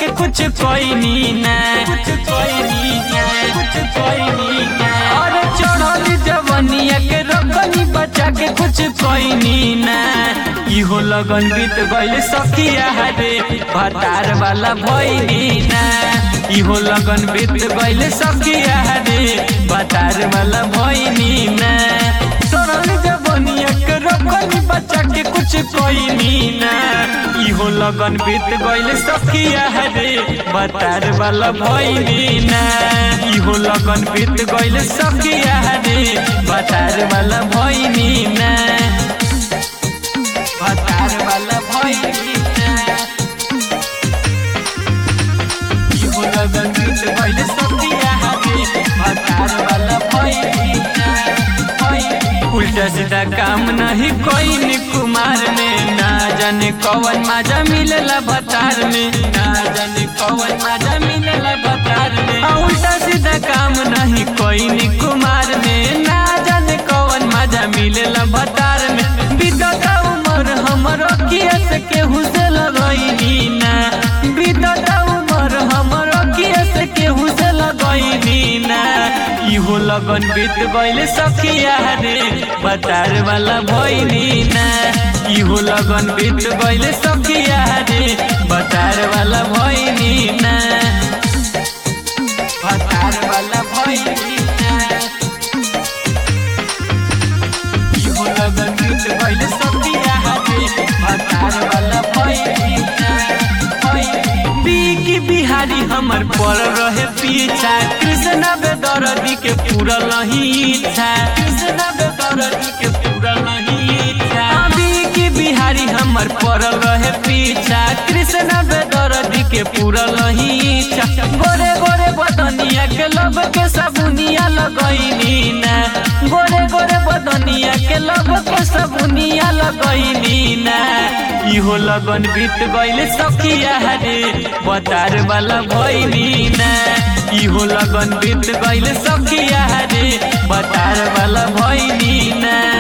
के कुछ कोई नी ना कुछ कोई नी ना कुछ कोई नी ना अरे चढ़ल जवनिया के रखनी बचा के कुछ कोई नी ना इहो लगन बीत गइल सखिया रे भतार वाला भइनी ना इहो लगन बीत गइल सखिया रे भतार वाला भइनी ना चढ़ल जवनिया के रखनी बचा के कुछ कोई नी ना इहो लगन बीत गइल सखिया रे भतार वाला भइनी ना इहो लगन बीत गइल सखिया रे भतार वाला भइनी ना भतार वाला भइनी ना इहो लगन बीत गइल सखिया रे भतार वाला भइनी ना उल्टा सीधा काम नहीं कोई नी कुमार में ना जाने कौन माजा मिलेला भतार में ना जाने कौन माजा मिलेला भतार में आ, उल्टा सीधा काम नहीं कोई नी कुमार में ना जाने कौन माजा मिलेला भतार में बीतता उमर हमर किया से केहू से लगैनी ना बीतता उमर हमर किया से केहू से लगैनी ना इहो लगन बीत गइल सखिया रे बतार वाला भइनी ना इहो लगन बीत गइल सखिया रे बतार वाला भइनी ना बतार वाला भइनी ना इहो लगन बीत गइल सखिया रे बतार वाला भइनी ना बिकी बिहारी हमर पर रहे पीछा कृष्ण बेदरदी के पूरा नहीं इच्छा कृष्ण बेदरदी के पूरा नहीं इच्छा बिकी बिहारी हमर पर रहे पीछा कृष्ण बेदरदी के पूरा नहीं इच्छा गोरे गोरे बदनिया के लब के सबुनिया लगैनी ना गोरे गोरे बदनिया के लब के सबुनिया लगैनी ना इहो लगन बीत गइल सखिया रे बतार वाला भइनी ना इहो लगन बीत गइल सखिया रे बतार वाला भइनी ना